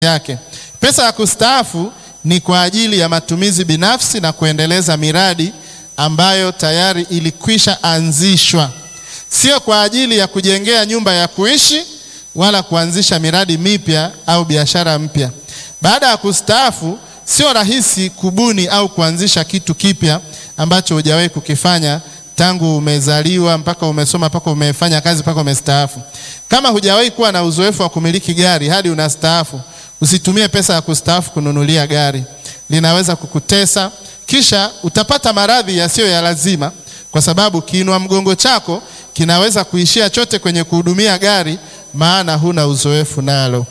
yake. Pesa ya kustaafu ni kwa ajili ya matumizi binafsi na kuendeleza miradi ambayo tayari ilikwisha anzishwa, sio kwa ajili ya kujengea nyumba ya kuishi wala kuanzisha miradi mipya au biashara mpya. Baada ya kustaafu, sio rahisi kubuni au kuanzisha kitu kipya ambacho hujawahi kukifanya tangu umezaliwa mpaka umesoma mpaka umefanya kazi mpaka umestaafu. Kama hujawahi kuwa na uzoefu wa kumiliki gari hadi unastaafu, usitumie pesa ya kustaafu kununulia gari, linaweza kukutesa, kisha utapata maradhi yasiyo ya lazima, kwa sababu kiinua mgongo chako kinaweza kuishia chote kwenye kuhudumia gari, maana huna uzoefu nalo.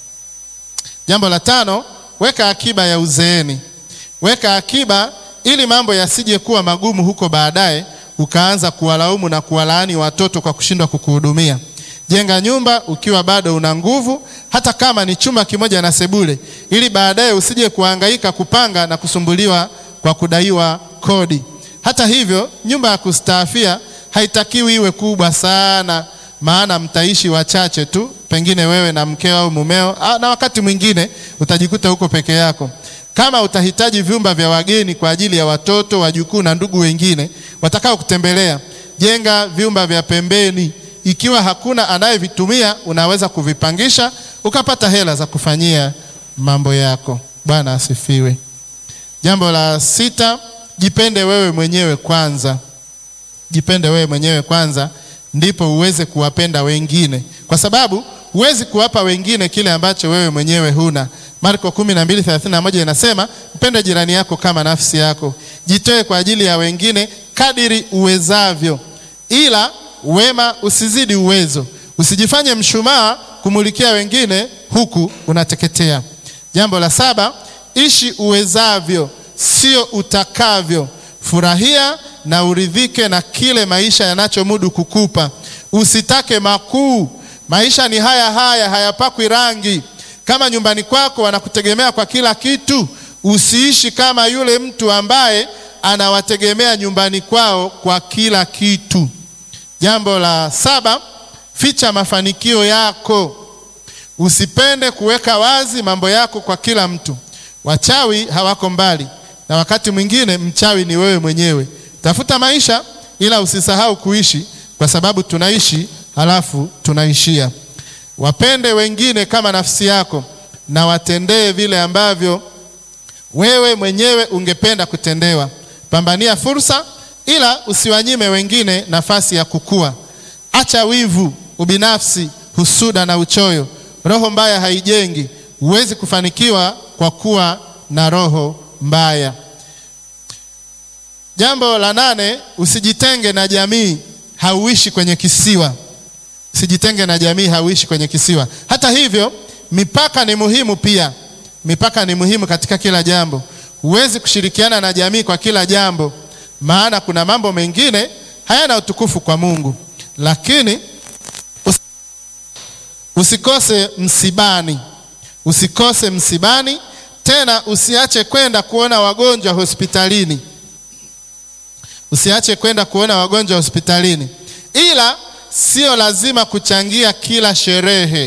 Jambo la tano, weka akiba ya uzeeni. Weka akiba ili mambo yasije kuwa magumu huko baadaye ukaanza kuwalaumu na kuwalaani watoto kwa kushindwa kukuhudumia. Jenga nyumba ukiwa bado una nguvu, hata kama ni chumba kimoja na sebule, ili baadaye usije kuhangaika kupanga na kusumbuliwa kwa kudaiwa kodi. Hata hivyo, nyumba ya kustaafia haitakiwi iwe kubwa sana, maana mtaishi wachache tu, pengine wewe na mkeo au mumeo, na wakati mwingine utajikuta huko peke yako. Kama utahitaji vyumba vya wageni kwa ajili ya watoto, wajukuu na ndugu wengine watakao kutembelea, jenga vyumba vya pembeni. Ikiwa hakuna anayevitumia, unaweza kuvipangisha ukapata hela za kufanyia mambo yako. Bwana asifiwe. Jambo la sita, jipende wewe mwenyewe kwanza. Jipende wewe mwenyewe kwanza, ndipo uweze kuwapenda wengine, kwa sababu huwezi kuwapa wengine kile ambacho wewe mwenyewe huna. Marko 12:31 inasema, mpende jirani yako kama nafsi yako. Jitoe kwa ajili ya wengine kadiri uwezavyo, ila wema usizidi uwezo. Usijifanye mshumaa kumulikia wengine huku unateketea. Jambo la saba, ishi uwezavyo, sio utakavyo. Furahia na uridhike na kile maisha yanachomudu kukupa. Usitake makuu. Maisha ni haya haya, hayapakwi rangi. Kama nyumbani kwako wanakutegemea kwa kila kitu, usiishi kama yule mtu ambaye anawategemea nyumbani kwao kwa kila kitu. Jambo la saba, ficha mafanikio yako. Usipende kuweka wazi mambo yako kwa kila mtu. Wachawi hawako mbali, na wakati mwingine mchawi ni wewe mwenyewe. Tafuta maisha, ila usisahau kuishi, kwa sababu tunaishi halafu tunaishia. Wapende wengine kama nafsi yako, na watendee vile ambavyo wewe mwenyewe ungependa kutendewa. Pambania fursa, ila usiwanyime wengine nafasi ya kukua. Acha wivu, ubinafsi, husuda na uchoyo. Roho mbaya haijengi. Huwezi kufanikiwa kwa kuwa na roho mbaya. Jambo la nane, usijitenge na jamii. Hauishi kwenye kisiwa. Usijitenge na jamii, hauishi kwenye kisiwa. Hata hivyo, mipaka ni muhimu pia. Mipaka ni muhimu katika kila jambo. Huwezi kushirikiana na jamii kwa kila jambo, maana kuna mambo mengine hayana utukufu kwa Mungu. Lakini usikose msibani, usikose msibani. Tena usiache kwenda kuona wagonjwa hospitalini, usiache kwenda kuona wagonjwa hospitalini, ila sio lazima kuchangia kila sherehe.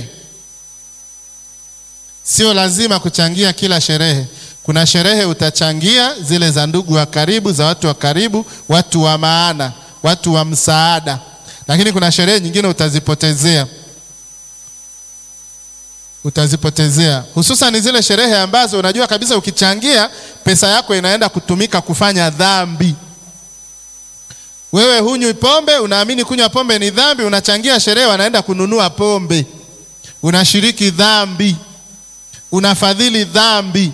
Sio lazima kuchangia kila sherehe. Kuna sherehe utachangia zile za ndugu wa karibu, za watu wa karibu, watu wa maana, watu wa msaada, lakini kuna sherehe nyingine utazipotezea, utazipotezea, hususan zile sherehe ambazo unajua kabisa ukichangia pesa yako inaenda kutumika kufanya dhambi. Wewe hunywi pombe, unaamini kunywa pombe ni dhambi, unachangia sherehe, wanaenda kununua pombe, unashiriki dhambi, unafadhili dhambi,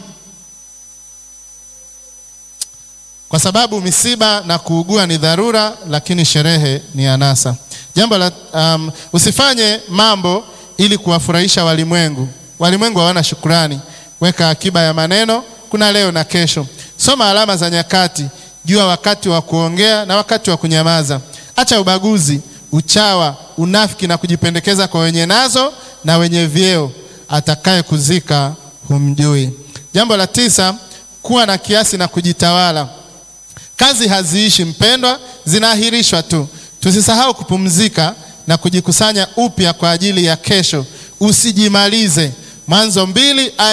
kwa sababu misiba na kuugua ni dharura, lakini sherehe ni anasa. Jambo la um, usifanye mambo ili kuwafurahisha walimwengu. Walimwengu hawana shukrani. Weka akiba ya maneno, kuna leo na kesho. Soma alama za nyakati Jua wakati wa kuongea na wakati wa kunyamaza. Acha ubaguzi, uchawa, unafiki na kujipendekeza kwa wenye nazo na wenye vyeo. Atakaye kuzika humjui. Jambo la tisa, kuwa na kiasi na kujitawala. Kazi haziishi mpendwa, zinaahirishwa tu. Tusisahau kupumzika na kujikusanya upya kwa ajili ya kesho. Usijimalize. Mwanzo mbili aya